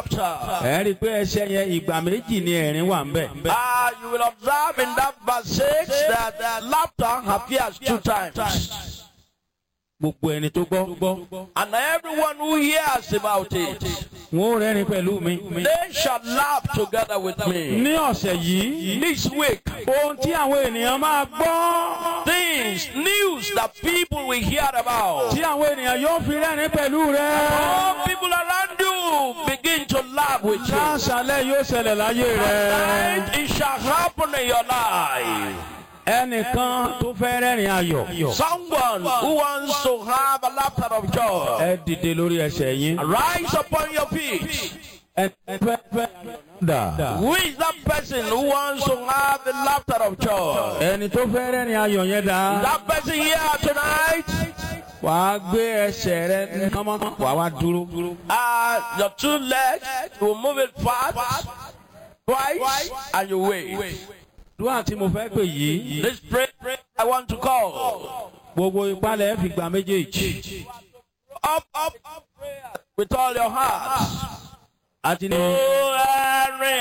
laughter. ẹ rí i pé ẹsẹ̀ yẹn ìgbà méjì ni ẹ̀rín wà ń bẹ̀. Ah, you will observe in that verse 6 that uh, laughter appears two times. gbogbo ẹni tó gbọ́ And everyone who hears about it, wọn ò rẹ́rìn pẹ̀lú mi. they shall laugh together with me. ní ọ̀sẹ̀ yìí This week, ohun tí àwọn ènìyàn máa gbọ́ things, news that people will hear about. tí àwọn ènìyàn yóò fi rẹ́rìn pẹ̀lú rẹ. All people around you begin to laugh with you. láṣálẹ̀ yóò ṣẹlẹ̀ láyé rẹ. And it shall happen in your life. ẹnìkan tó fẹ́ rẹ́rìn ayọ̀. Someone who wants to have a laughter of joy, ẹ dìde lórí ẹsẹ̀ yín. rise upon your feet. ẹ fẹ́ fẹ́ dà. Who is that person who wants to have the laughter of joy? ẹni tó fẹ́ rẹ́rìn ayọ̀ yẹn dà. That person here tonight, wàá gbé ẹsẹ̀ rẹ kánmọ́ wàá wá dúró. uh, your two legs, you will move it fast, twice, and you wait. dúwà tí mo fẹ́ pè yìí. This prayer I want to call. gbogbo ìpalẹ̀ fi gbà méjèèjì. Up, up, up, prayer with all your heart. àti ní. Oh, Henry,